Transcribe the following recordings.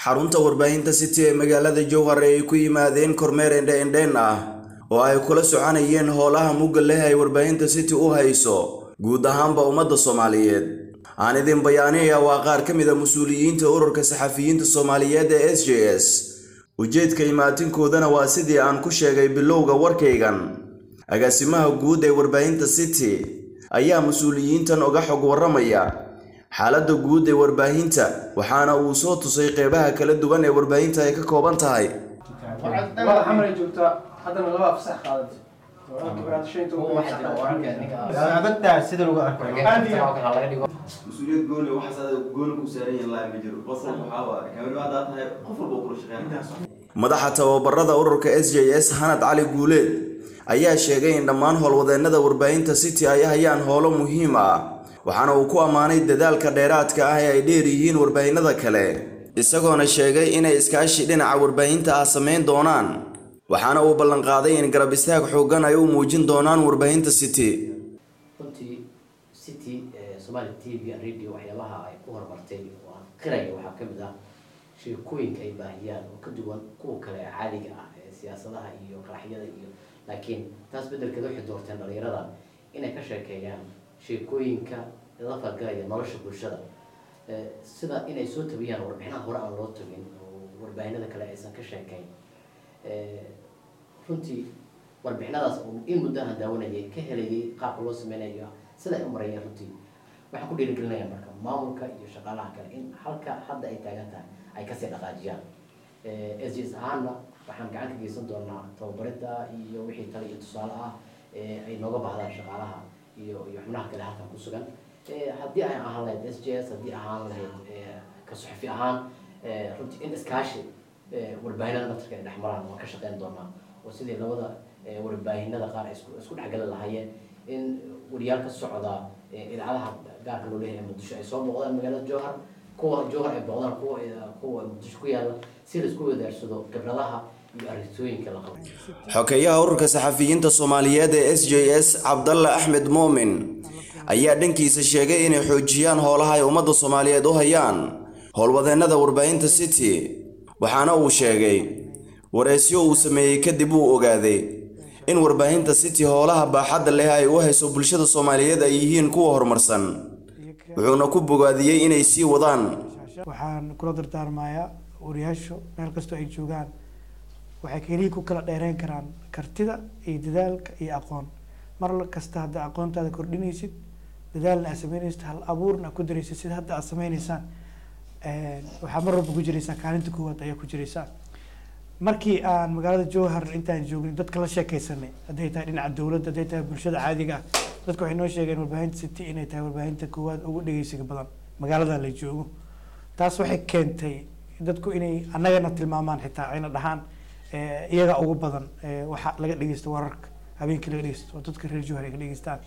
xarunta warbaahinta city ee magaalada jowhar ee ay ku yimaadeen kormeer endhe-endheen ah oo ay kula soconayeen howlaha mugga leh ay warbaahinta city u hayso guud ahaanba ummadda soomaaliyeed aan idin bayaanaya waa qaar ka mid a mas-uuliyiinta ururka saxafiyiinta soomaaliyeed ee s j s ujeedka imaatinkoodana waa sidii aan ku sheegay bilowga warkaygan agaasimaha guud ee warbaahinta city ayaa mas-uuliyiintan uga xog warramaya xaaladda guud ee warbaahinta waxaana uu soo tusay qeybaha kala duwan ee warbaahinta ay ka kooban tahay xamar joogtaa haddana laba fasax qaadatay sida lagu arko mas-uuliyad gooni waxaas gooni ku saaran yahin laa ma jiro qofka waxaa waaye kamid haddaa tahay qof walba kula shaqeyn madaxa tababarada ururka s j s hanad cali guuleed ayaa sheegay in dhammaan howlwadeennada warbaahinta city ay hayaan howlo muhiim ah waxaana uu ku ammaanay dadaalka dheeraadka ah ee ay dheer yihiin warbaahinada kale isagoona sheegay inay iskaashi dhinaca warbaahinta ah samayn doonaan waxaana uu ballanqaaday in garab istaag xooggan ay u muujin doonaan warbaahinta city runtii city somali t v and radio waxyaabaha ay ku horumartay oo aan qiraya waxaa ka mid ah sheekooyinka ay baahiyaan oo ka duwan kuwa kale ee caadiga ah ee siyaasadaha iyo qaraxyada iyo laakiin taas beddelkeeda waxay doorteen dhalinyarada inay ka sheekeeyaan sheekooyinka la falgalaya nolosha bulshada sida inay soo tabiyaan warbixinaha hore aan loo tagin oo warbaahinada kale aysan ka sheekayn runtii warbixinadaas oo in muddo aan daawanayay ka helayay qaabka loo sameynayo sida ay u marayeen runtii waxaan ku dhiirigelinaya marka maamulka iyo shaqaalaha kale in halka hadda ay taagan tahay ay kasii dhaqaajiyaan s j s ahaanna waxaan gacan ka geysan doonaa tababarinta iyo wixii tale iyo tusaale ah ay nooga baahdaan shaqaalaha iyo iyo xubnaha kale halkan ku sugan haddii ay ahaan lahayd s j s haddii ahaan lahayd ka suxufi ahaan runtii in iskaashi warbaahinada naftarka ay dhex maraan waan ka shaqeyn doonaa oo sidii labada warbaahinada qaar ay isku dhexgali lahaayeen in wariyaal ka socda idaacadaha gaarka loo leeyahay muqdisho ay soo booqdaan magaalada jowhar kuwa jowhar ay booqdaan kuwa kuwa muqdisho ku yaala si la isku wadaarsado khibradaha iyo aragtooyinka la qabo xokeeyaha ururka saxafiyiinta soomaaliyeed ee s j s cabdalla axmed muumin ayaa dhankiisa sheegay inay xoojiyaan howlaha ay ummadda soomaaliyeed u hayaan howlwadeennada warbaahinta city waxaana uu sheegay wareysyo uu sameeyey kadib uu ogaaday in warbaahinta city howlaha baaxadda leh ay u hayso bulshada soomaaliyeed ay yihiin kuwa horumarsan wuxuuna ku bogaadiyey inay sii wadaan waxaan kula dardaarmayaa wariyaashu meel kastoo ay joogaan waxay keliya ku kala dheereyn karaan kartida iyo dadaalka iyo aqoon mar kasta hadda aqoontaada kordhinaysid dadaalna aad sameynaysid hal abuurna aad ku daraysid sida hadda aad sameyneysaan waxaa mar walba ku jiraysaa kaalinta koowaad ayaa ku jiraysaa markii aan magaalada jowhar intaan joognay dadka la sheekeysanay hadday tahay dhinaca dowladda hadday tahay bulshada caadiga ah dadka waxay noo sheegeen warbaahinta city inay tahay warbaahinta koowaad ugu dhegeysiga badan magaalada la joogo taas waxay keentay dadku inay annagana tilmaamaan xitaa ayna dhahaan iyaga ugu badan waxa laga dhegeysto wararka habeenkii laga dhegeysto oo dadka reer jowhar ay ka dhegeystaan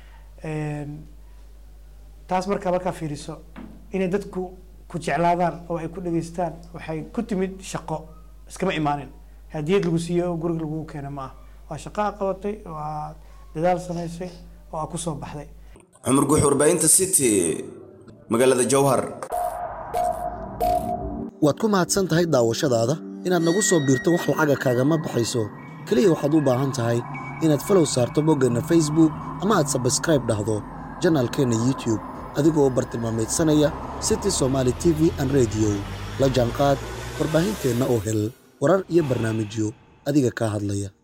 taas markaa markaa fiiriso inay dadku ku jeclaadaan oo ay ku dhegeystaan waxay ku timid shaqo iskama imaanin hadiyad lagu siiyo oo guriga lagu keena ma ah waa shaqo a qabatay waa dadaal samaysay oo a kusoo baxday cumar guux warbaahinta city magaalada jowhar waad ku mahadsan tahay daawashadaada inaad nagu soo biirto wax lacaga kaagama baxayso keliya waxaad u baahan tahay inaad falow saarto boggeenna facebook ama aad sabskraib dhahdo janaalkeenna youtube adigoo bartilmaamaydsanaya city somaali t v an rediyo la jaanqaad warbaahinteenna oo hel warar iyo barnaamijyo adiga kaa hadlaya